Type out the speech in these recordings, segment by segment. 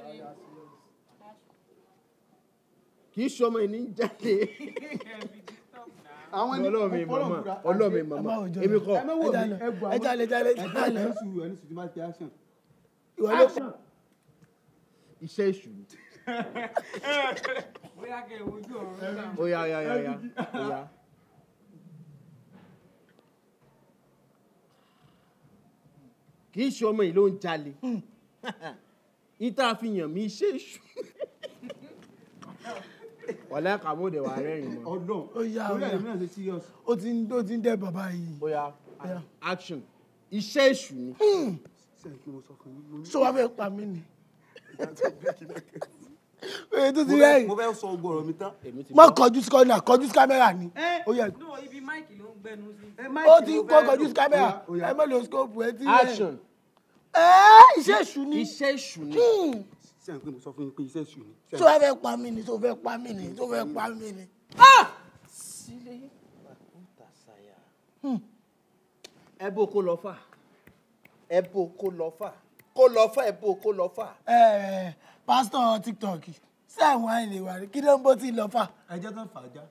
kì í ṣọmọ ìní ń jáde àwọn ní ọlọ́run mi Ọlọ́run màmá búra, ọlọ́run mi àti- màmá ẹ má wòjọ́ èmi lọ. kọ́ ẹ má wò mí Ẹ ẹ bu ẹ jalè, jalè, ẹ jalè. ẹ sùúrù ẹ ní sùúrù tí máa ti action. ìwọ ló iṣẹ́ èṣù ni bóyá kẹ́ ẹ wojú ọ̀run náà. ó yá ó yá ó yá ó yá ó yá. kì í ṣọmọ yìí ló ń jalè ìta fi yàn mí iṣẹ́ èṣù wàlẹ́ kàmúdẹ̀ wà rẹ́rìn mọ́ Ọlọ́run Ó yá, ó lórí yá. ẹ̀mí náà ṣe serious. ó ti ń ó ti ń dẹ́ bàbá yìí ó yá yá. action iṣẹ́ èṣù ni sẹ́yìn kí mo sọ fún yín mo ní. ṣó wàá fẹ́ pa mí ni oye tó ti rẹ́yìn mo fẹ́ sọ ogun ọ̀rọ̀ mi tán. èmi ti má kọjú sí kọ́nà kọjú sí kámẹ́rà ni ó yẹ no ibi máìkì ló ń gbẹnu sí. ó ti kó kọjú sí kámẹ́rà Ó yá, ó yá. ẹ má lo scope ẹ ti rẹ́yìn action ẹ́ iṣẹ́ èṣù ni iṣẹ́ èṣù ni Hmm. sẹ́yìn pé mo sọ fún yín pé iṣẹ́ sùn ni. ṣó wàá fẹ́ pa mí ni ṣó fẹ́ pa mí ni ṣó fẹ́ pa mí ni. ẹ bó kó lọ fà ẹ bó kó lọ fà kó lọ fà ẹ bó kó lọ fà. ẹ pásítọ̀ tiktok sẹ́wọ̀n àìlè wà rí kí ló ń bó ti lọ fà. ẹjẹ́ tán fà á já.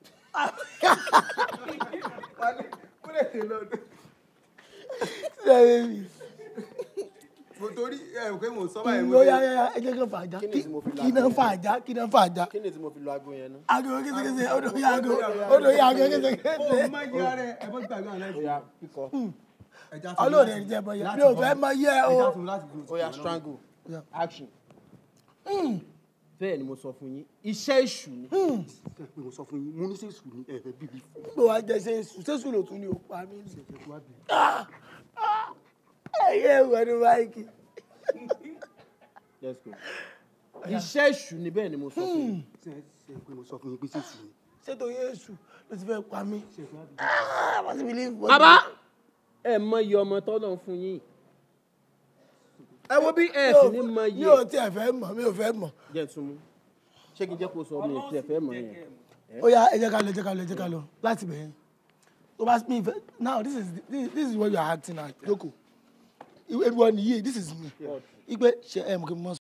mo torí ẹ ò pé mo sọ báyìí mo ó yá yá ẹ jẹ́ kí n fà já Kí ni tí mo fi la kí náà fà já kí náà fà já. kí ni tí mo fi lo aago yẹn náà. aago késekése odò yá aago odò yá aago ó késekése. má yí ara ẹ ẹ bọ́ gbàgbé àwọn ó láìpẹ́. yá kíkọ ẹja tún ọlọ́ọ̀dẹ láti- jẹ́ bọ́yá láti mi ò bọ́- fẹ́ mọ yẹ ẹja o. tún láti dúró ó yá sí strangle Ó yá. action. bẹ́ẹ̀ ni mo sọ fún yín iṣẹ́ èṣù ni. sẹ́yìn pé mo sọ fún yín mo ní ṣe sùn ní ẹ̀fẹ̀ bíbí fún gbogbo wa jẹ ṣe sùn ṣé sùn ló tún ní o pa mí. ẹ̀fẹ̀ tó wá bí. ẹyẹ ìwọ ni máìkì. let's go. iṣẹ́ èṣù ni bẹ́ẹ̀ ni mo sọ fún yín. sẹ́yìn sẹ́yìn pé mo sọ fún yín pé ṣe sùn ni. ṣètò yéésù ló ti fẹ́ pa mí. ṣe tó wá bí. Ah, wọ́n ti fi lè fọ́. bàbá ẹ mọ iye ọmọ tọ́lọ̀ ń fún yín. ẹ wo bí ẹ sì ní mọ mi iye. ò tiẹ̀ fẹ́ mọ̀ mi ò fẹ́ mọ̀. jẹ́ tún mú ṣé kí n jẹ́ kó sọ mi ìtì ẹ̀fẹ́ mọ̀ yẹn. ó yá ẹ jẹ́ ká lọ ẹ jẹ́ ká lọ ẹ jẹ́ ká lọ láti bẹ̀yẹn. tó bá mi fẹ́ now this is this, this is what you are acting at joko. ìwé ìwọ nìyí this is me. ipe ṣe ẹ mọ̀ kí n mọ̀